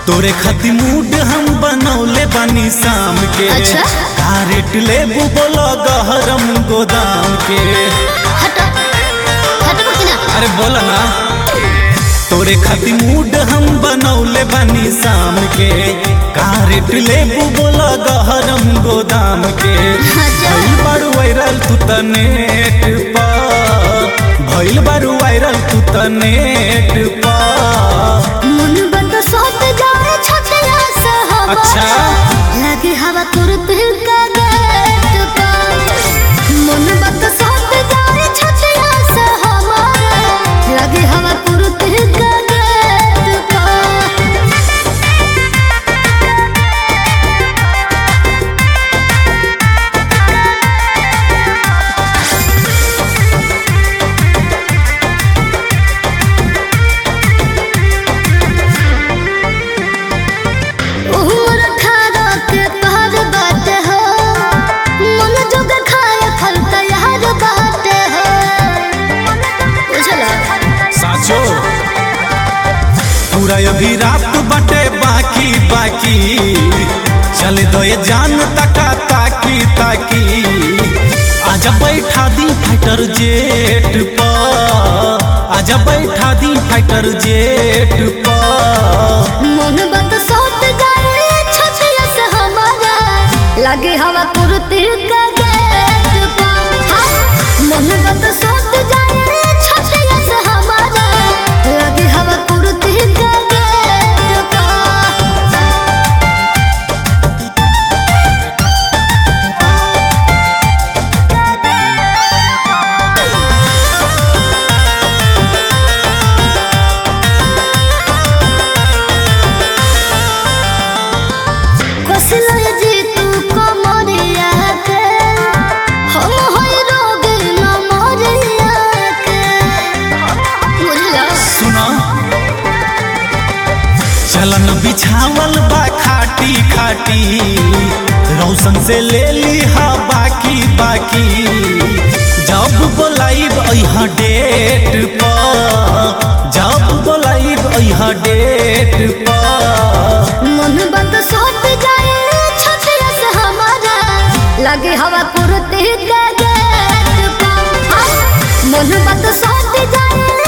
तोरे खातिर मूड हम बनौले बानी शाम के अच्छा? का रेट लेबू बोलो गहरम गोदाम के हट हटबो कि ना अरे बोला ना तोरे खातिर मूड हम बनौले बानी शाम के का रेट लेबू बोलो गहरम गोदाम के अच्छा। भइल बारू वायरल तू त नेट पा भइल बारू वायरल तू त नेट पा मन बंद सोत जाए छतिया से हवा अच्छा। लगे हवा तुरंत का गेट पर मन बंद सोत जाए छतिया से हवा लगे हवा तुरंत का गेट पर उमर खारा के पार बाटे हो मन जोग खाए फल तैयार बाटे हो बुझला साचो पूरा अभी रात बाटे बाकी बाकी चले दो ये जान तका ताकी ताकी आजा बैठा दी फाइटर जेट पर आजा बैठा दी फाइटर जेट पर मन बंद सोत जाए छतिया से हमारा लगे हवा कुर्ती का गेट पर हाँ, मन बंद सोत जाए छतिया से हमारा लगे हवा कुर्ती का गेट पर कोसिला जी तू कमरिया के हम होई रोग न मरिया के बुझला सुना चलन बिछावल बा खाटी खाटी रौशन से ले ली हा बाकी बाकी जब बोलाइब अहा डेट पर जब बोलाइब अहा डेट पर मन बंद सोत जाए छतिया से हमारा लगे हवा कुर्ती का गेट पर हाँ, मन बंद सोत जाए